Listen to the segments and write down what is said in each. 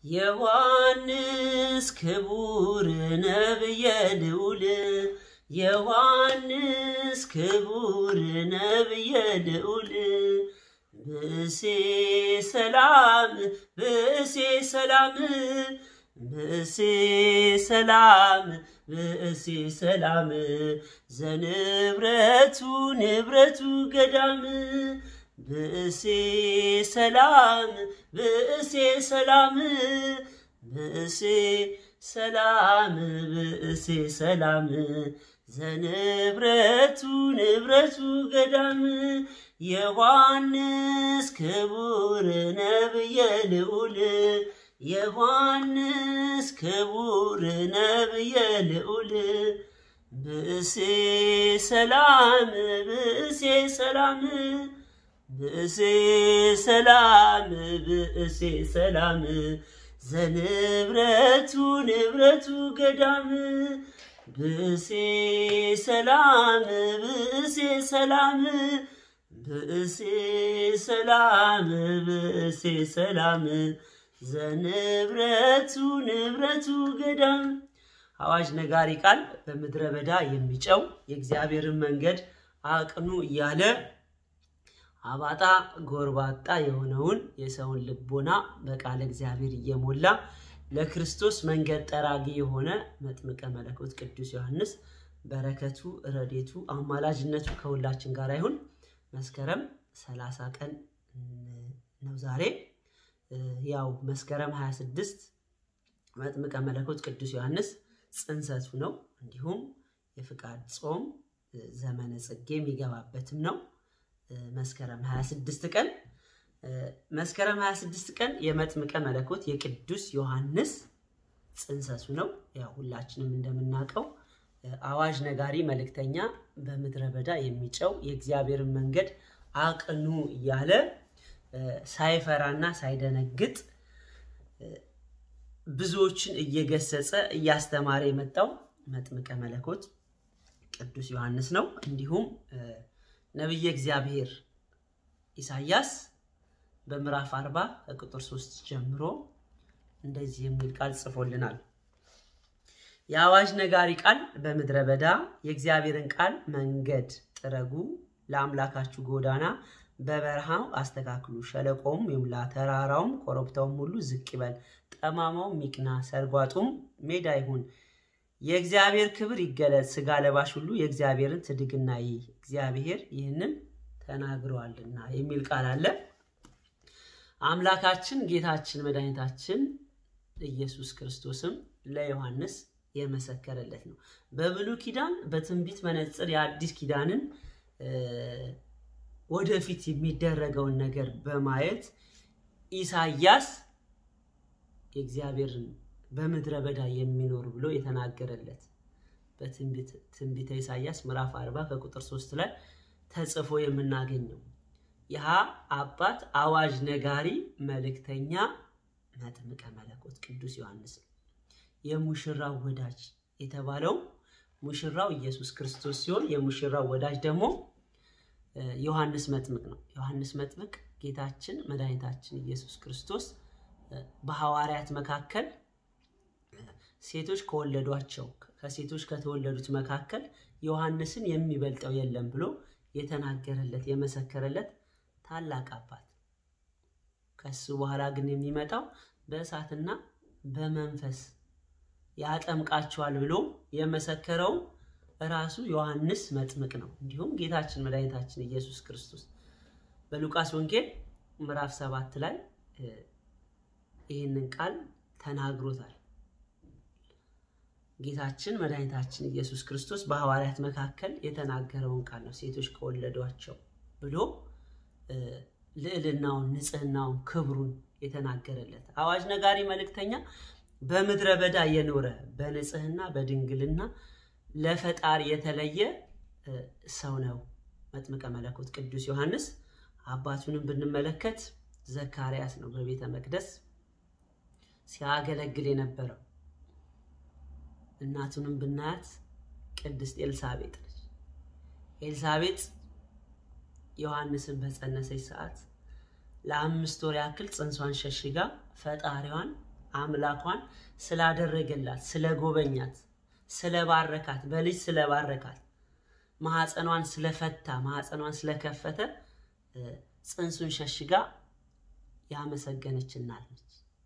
ዮሐንስ ክቡር ነብየ ልዑል ዮሐንስ ክቡር ነብየ ልዑል ብእሴ ሰላም ብእሴ ሰላም ብእሴ ሰላም ብእሴ ሰላም ዘንብረቱ ንብረቱ ገዳም ብእሴ ሰላም ብእሴ ሰላም ብእሴ ሰላም ብእሴ ሰላም ዘንብረቱ ንብረቱ ገዳም ዮሐንስ ክቡር ነብየ ልዑል ዮሐንስ ክቡር ነብየ ልዑል ብእሴ ሰላም ብእሴ ሰላም ብእሴ ሰላም ብእሴ ሰላም ዘንብረቱ ንብረቱ ገዳም ብእሴ ሰላም ብእሴ ሰላም ብእሴ ሰላም ብእሴ ሰላም ዘንብረቱ ንብረቱ ገዳም አዋጅ ነጋሪ ቃል በምድረ በዳ የሚጨው የእግዚአብሔርን መንገድ አቅኑ እያለ አባጣ ጎርባጣ የሆነውን የሰውን ልቦና በቃለ እግዚአብሔር እየሞላ ለክርስቶስ መንገድ ጠራጊ የሆነ መጥምቀ መለኮት ቅዱስ ዮሐንስ በረከቱ፣ ረዴቱ፣ አማላጅነቱ ከሁላችን ጋር ይሁን። መስከረም 30 ቀን ነው ዛሬ። ያው መስከረም 26 መጥምቀ መለኮት ቅዱስ ዮሐንስ ጽንሰቱ ነው። እንዲሁም የፍቃድ ጾም ዘመነ ጽጌ የሚገባበትም ነው። መስከረም 26 ቀን መስከረም 26 ቀን የመጥምቀ መለኮት የቅዱስ ዮሐንስ ጽንሰቱ ነው። ያው ሁላችንም እንደምናውቀው አዋጅ ነጋሪ መልእክተኛ በምድረ በዳ የሚጨው የእግዚአብሔርን መንገድ አቅኑ እያለ ሳይፈራና ሳይደነግጥ ብዙዎችን እየገሰጸ እያስተማረ የመጣው መጥምቀ መለኮት ቅዱስ ዮሐንስ ነው። እንዲሁም ነቢየ እግዚአብሔር ኢሳያስ በምዕራፍ 40 ከቁጥር 3 ጀምሮ እንደዚህ የሚል ቃል ጽፎልናል። የአዋጅ ነጋሪ ቃል በምድረ በዳ የእግዚአብሔርን ቃል መንገድ ጥረጉ፣ ለአምላካችሁ ጎዳና በበረሃው አስተካክሉ፣ ሸለቆውም ይሙላ፣ ተራራውም ኮረብታውም ሁሉ ዝቅ ይበል፣ ጠማማውም ይቅና፣ ሰርጓጡም ሜዳ ይሁን። የእግዚአብሔር ክብር ይገለጽ፣ ስጋ ለባሽ ሁሉ የእግዚአብሔርን ትድግና ይይ፣ እግዚአብሔር ይህንን ተናግረዋልና የሚል ቃል አለ። አምላካችን ጌታችን መድኃኒታችን ኢየሱስ ክርስቶስም ለዮሐንስ የመሰከረለት ነው። በብሉይ ኪዳን በትንቢት መነጽር የአዲስ ኪዳንን ወደፊት የሚደረገውን ነገር በማየት ኢሳያስ የእግዚአብሔርን በምድረ በዳ የሚኖር ብሎ የተናገረለት በትንቢተ ኢሳያስ ምዕራፍ 40 ከቁጥር 3 ላይ ተጽፎ የምናገኘው ይህ አባት አዋጅ ነጋሪ መልእክተኛ መጥምቀ መለኮት ቅዱስ ዮሐንስ ነው። የሙሽራው ወዳጅ የተባለው ሙሽራው ኢየሱስ ክርስቶስ ሲሆን የሙሽራው ወዳጅ ደግሞ ዮሐንስ መጥምቅ ነው። ዮሐንስ መጥምቅ ጌታችን መድኃኒታችን ኢየሱስ ክርስቶስ በሐዋርያት መካከል ሴቶች ከወለዷቸው ከሴቶች ከተወለዱት መካከል ዮሐንስን የሚበልጠው የለም ብሎ የተናገረለት የመሰከረለት ታላቅ አባት ከሱ በኋላ ግን የሚመጣው በእሳትና በመንፈስ ያጠምቃቸዋል ብሎ የመሰከረው ራሱ ዮሐንስ መጥምቅ ነው። እንዲሁም ጌታችን መድኃኒታችን ኢየሱስ ክርስቶስ በሉቃስ ወንጌል ምዕራፍ ሰባት ላይ ይህንን ቃል ተናግሮታል። ጌታችን መድኃኒታችን ኢየሱስ ክርስቶስ በሐዋርያት መካከል የተናገረውን ቃል ነው። ሴቶች ከወለዷቸው ብሎ ልዕልናውን፣ ንጽህናውን፣ ክብሩን የተናገረለት አዋጅ ነጋሪ መልእክተኛ በምድረ በዳ የኖረ በንጽህና በድንግልና ለፈጣሪ የተለየ ሰው ነው መጥምቀ መለኮት ቅዱስ ዮሐንስ። አባቱንም ብንመለከት ዘካርያስ ነው በቤተ መቅደስ ሲያገለግል የነበረው። እናቱንም ብናያት ቅድስት ኤልሳቤጥ ነች። ኤልሳቤጥ ዮሐንስን በጸነሰች ሰዓት ለአምስት ወር ያክል ጽንሷን ሸሽጋ ፈጣሪዋን አምላኳን ስላደረገላት፣ ስለጎበኛት፣ ስለባረካት፣ በልጅ ስለባረካት፣ ማህፀኗን ስለፈታ፣ ማህፀኗን ስለከፈተ ጽንሱን ሸሽጋ ያመሰገነች እናት ነች።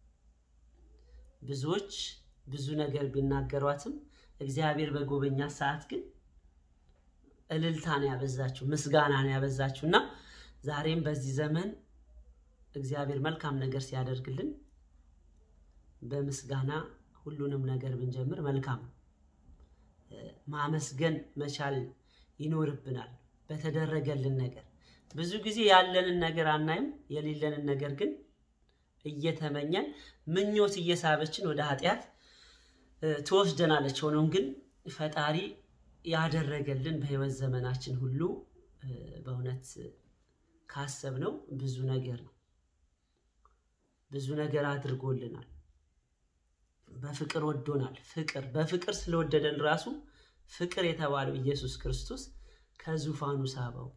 ብዙዎች ብዙ ነገር ቢናገሯትም እግዚአብሔር በጎበኛት ሰዓት ግን እልልታን ያበዛችው ምስጋናን ያበዛችው እና ዛሬም በዚህ ዘመን እግዚአብሔር መልካም ነገር ሲያደርግልን በምስጋና ሁሉንም ነገር ብንጀምር መልካም ነው። ማመስገን መቻል ይኖርብናል በተደረገልን ነገር። ብዙ ጊዜ ያለንን ነገር አናይም፣ የሌለንን ነገር ግን እየተመኘን ምኞት እየሳበችን ወደ ኃጢአት ትወስደናለች። ሆኖም ግን ፈጣሪ ያደረገልን በሕይወት ዘመናችን ሁሉ በእውነት ካሰብነው ብዙ ነገር ነው። ብዙ ነገር አድርጎልናል። በፍቅር ወዶናል። ፍቅር በፍቅር ስለወደደን ራሱ ፍቅር የተባለው ኢየሱስ ክርስቶስ ከዙፋኑ ሳበው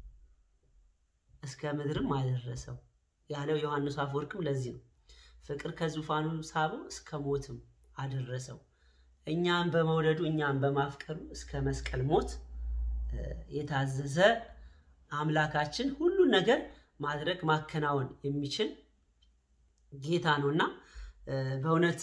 እስከ ምድርም አደረሰው ያለው ዮሐንስ አፈወርቅም ለዚህ ነው። ፍቅር ከዙፋኑ ሳበው እስከ ሞትም አደረሰው። እኛን በመውደዱ እኛን በማፍቀሩ እስከ መስቀል ሞት የታዘዘ አምላካችን ሁሉን ነገር ማድረግ ማከናወን የሚችል ጌታ ነው እና በእውነት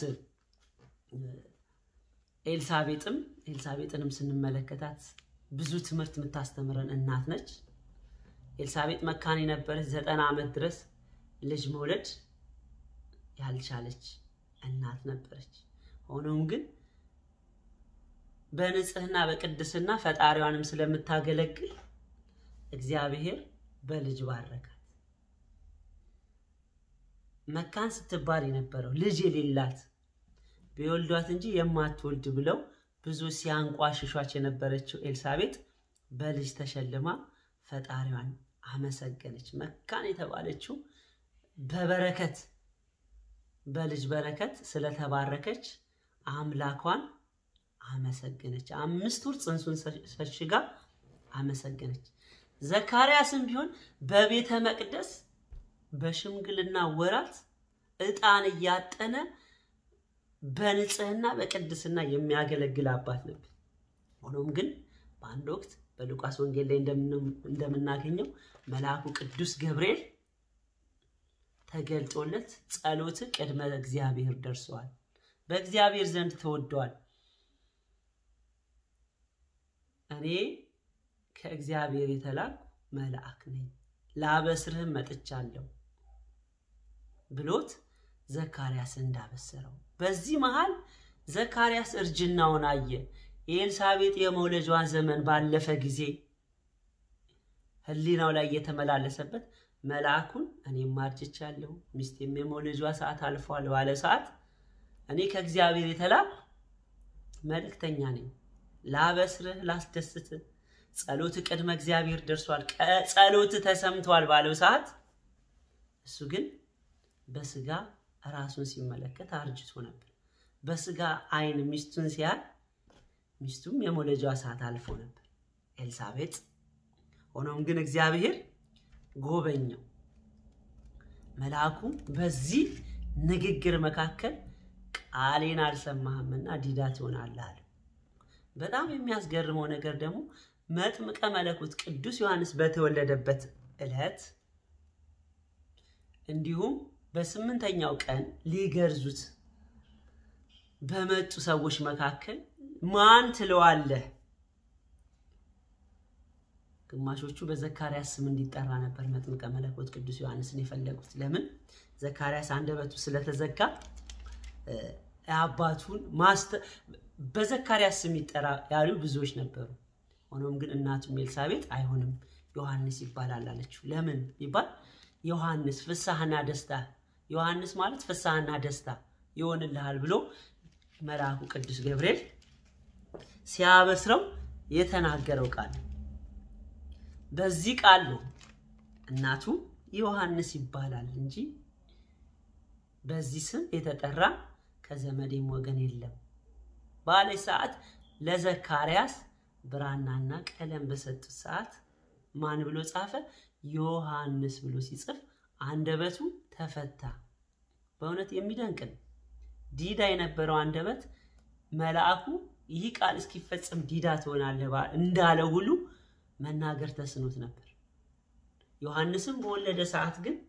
ኤልሳቤጥም ኤልሳቤጥንም ስንመለከታት ብዙ ትምህርት የምታስተምረን እናት ነች። ኤልሳቤጥ መካን የነበረች ዘጠና ዓመት ድረስ ልጅ መውለድ ያልቻለች እናት ነበረች። ሆኖም ግን በንጽህና በቅድስና ፈጣሪዋንም ስለምታገለግል እግዚአብሔር በልጅ ባረካት። መካን ስትባል የነበረው ልጅ የሌላት ቢወልዷት እንጂ የማትወልድ ብለው ብዙ ሲያንቋሽሿች የነበረችው ኤልሳቤጥ በልጅ ተሸልማ ፈጣሪዋን አመሰገነች። መካን የተባለችው በበረከት በልጅ በረከት ስለተባረከች አምላኳን አመሰገነች። አምስት ወር ጽንሱን ሸሽጋ አመሰገነች። ዘካርያስም ቢሆን በቤተ መቅደስ በሽምግልና ወራት ዕጣን እያጠነ በንጽህና በቅድስና የሚያገለግል አባት ነበር። ሆኖም ግን በአንድ ወቅት በሉቃስ ወንጌል ላይ እንደምናገኘው መልአኩ ቅዱስ ገብርኤል ተገልጦለት ጸሎት ቅድመ እግዚአብሔር ደርሰዋል፣ በእግዚአብሔር ዘንድ ተወደዋል፣ እኔ ከእግዚአብሔር የተላኩ መልአክ ነኝ፣ ላበስርህም መጥቻለሁ ብሎት ዘካርያስ እንዳበሰረው። በዚህ መሃል ዘካርያስ እርጅናውን አየ። የኤልሳቤጥ የመውለጇን ዘመን ባለፈ ጊዜ ሕሊናው ላይ እየተመላለሰበት መልአኩን እኔም አርጅቻለሁ፣ ሚስቴም የመውለጇ ሰዓት አልፏል ባለ ሰዓት እኔ ከእግዚአብሔር የተላኩ መልእክተኛ ነኝ፣ ላበስርህ፣ ላስደስትህ፣ ጸሎት ቅድመ እግዚአብሔር ደርሷል፣ ጸሎት ተሰምቷል ባለው ሰዓት እሱ ግን በስጋ ራሱን ሲመለከት አርጅቶ ነበር። በስጋ ዓይን ሚስቱን ሲያል ሚስቱም የመውለጃዋ ሰዓት አልፎ ነበር ኤልሳቤጥ። ሆኖም ግን እግዚአብሔር ጎበኘው። መልአኩ በዚህ ንግግር መካከል ቃሌን አልሰማህምና ዲዳ ትሆናለህ አለ። በጣም የሚያስገርመው ነገር ደግሞ መጥምቀ መለኮት ቅዱስ ዮሐንስ በተወለደበት ዕለት እንዲሁም በስምንተኛው ቀን ሊገርዙት በመጡ ሰዎች መካከል ማን ትለዋለህ? ግማሾቹ በዘካርያስ ስም እንዲጠራ ነበር መጥምቀ መለኮት ቅዱስ ዮሐንስን የፈለጉት። ለምን? ዘካርያስ አንደበቱ ስለተዘጋ አባቱን በዘካርያስ ስም ይጠራ ያሉ ብዙዎች ነበሩ። ሆኖም ግን እናቱም ኤልሳቤጥ አይሆንም ዮሐንስ ይባላል አለችው። ለምን ይባል ዮሐንስ ፍሳህና ደስታ ዮሐንስ ማለት ፍሳህና ደስታ ይሆንልሃል ብሎ መልአኩ ቅዱስ ገብርኤል ሲያበስረው የተናገረው ቃል በዚህ ቃል ነው እናቱ ዮሐንስ ይባላል እንጂ በዚህ ስም የተጠራ ከዘመዴም ወገን የለም ባለች ሰዓት ለዘካርያስ ብራናና ቀለም በሰጡት ሰዓት ማን ብሎ ጻፈ? ዮሐንስ ብሎ ሲጽፍ አንደበቱ ተፈታ። በእውነት የሚደንቅ ነው። ዲዳ የነበረው አንደበት መልአኩ ይህ ቃል እስኪፈጸም ዲዳ ትሆናለህ እንዳለው ሁሉ መናገር ተስኖት ነበር። ዮሐንስም በወለደ ሰዓት ግን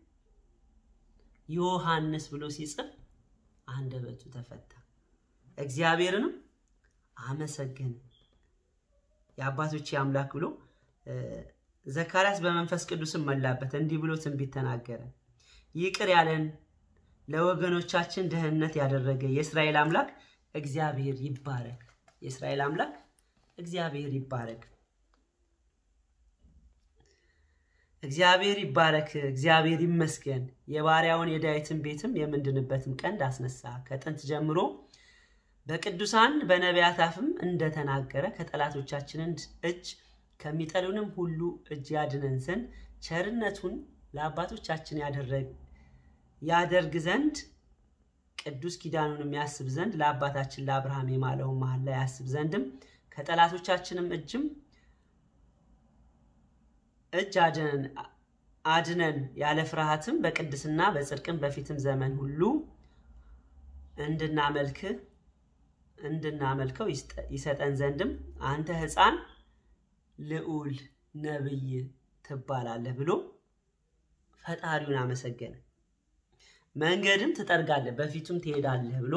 ዮሐንስ ብሎ ሲጽፍ አንደበቱ ተፈታ፣ እግዚአብሔርንም አመሰገነ። የአባቶች አምላክ ብሎ ዘካርያስ በመንፈስ ቅዱስም መላበት፣ እንዲህ ብሎ ትንቢት ተናገረ። ይቅር ያለን ለወገኖቻችን ደህንነት ያደረገ የእስራኤል አምላክ እግዚአብሔር ይባረክ። የእስራኤል አምላክ እግዚአብሔር ይባረክ። እግዚአብሔር ይባረክ፣ እግዚአብሔር ይመስገን። የባሪያውን የዳዊትን ቤትም የምንድንበትም ቀንድ አስነሳ። ከጥንት ጀምሮ በቅዱሳን በነቢያት አፍም እንደተናገረ ከጠላቶቻችን እጅ ከሚጠሉንም ሁሉ እጅ ያድነን ዘንድ ቸርነቱን ለአባቶቻችን ያደርግ ዘንድ ቅዱስ ኪዳኑንም ያስብ ዘንድ ለአባታችን ለአብርሃም የማለውን መሐላ ያስብ ዘንድም ከጠላቶቻችንም እጅም እጅ አድነን ያለ ፍርሃትም በቅድስና በጽድቅም በፊትም ዘመን ሁሉ እንድናመልክ እንድናመልከው ይሰጠን ዘንድም አንተ ሕፃን ልዑል ነብይ ትባላለህ ብሎ ፈጣሪውን አመሰገነ። መንገድም ትጠርጋለህ በፊቱም ትሄዳለህ ብሎ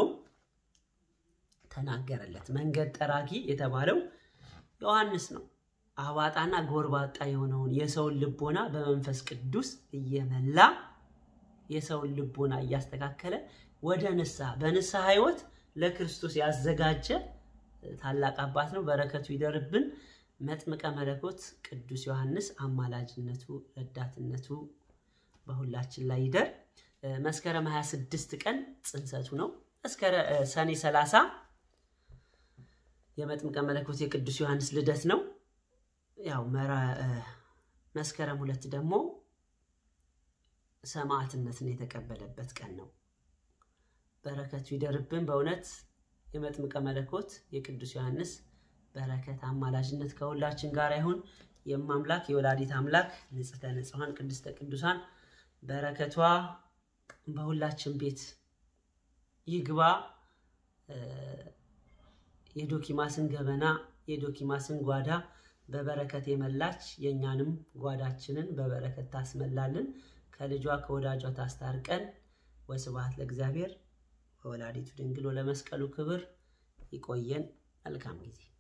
ተናገረለት። መንገድ ጠራጊ የተባለው ዮሐንስ ነው። አባጣና ጎርባጣ የሆነውን የሰውን ልቦና በመንፈስ ቅዱስ እየመላ የሰውን ልቦና እያስተካከለ ወደ ንስሐ በንስሐ ሕይወት ለክርስቶስ ያዘጋጀ ታላቅ አባት ነው። በረከቱ ይደርብን። መጥምቀ መለኮት ቅዱስ ዮሐንስ አማላጅነቱ፣ ረዳትነቱ በሁላችን ላይ ይደር። መስከረም 26 ቀን ጽንሰቱ ነው። ሰኔ 30 የመጥምቀ መለኮት የቅዱስ ዮሐንስ ልደት ነው። ያው መስከረም ሁለት ደግሞ ሰማዕትነትን የተቀበለበት ቀን ነው። በረከቱ ይደርብን። በእውነት የመጥምቀ መለኮት የቅዱስ ዮሐንስ በረከት አማላጅነት ከሁላችን ጋር ይሁን። የማምላክ የወላዲት አምላክ ንጽሕተ ንጹሐን ቅድስተ ቅዱሳን በረከቷ በሁላችን ቤት ይግባ። የዶኪማስን ገበና የዶኪማስን ጓዳ በበረከት የመላች የእኛንም ጓዳችንን በበረከት ታስመላልን። ከልጇ ከወዳጇ ታስታርቀን። ወስብሐት ለእግዚአብሔር ወወላዲቱ ድንግል ወለመስቀሉ ክብር። ይቆየን። መልካም ጊዜ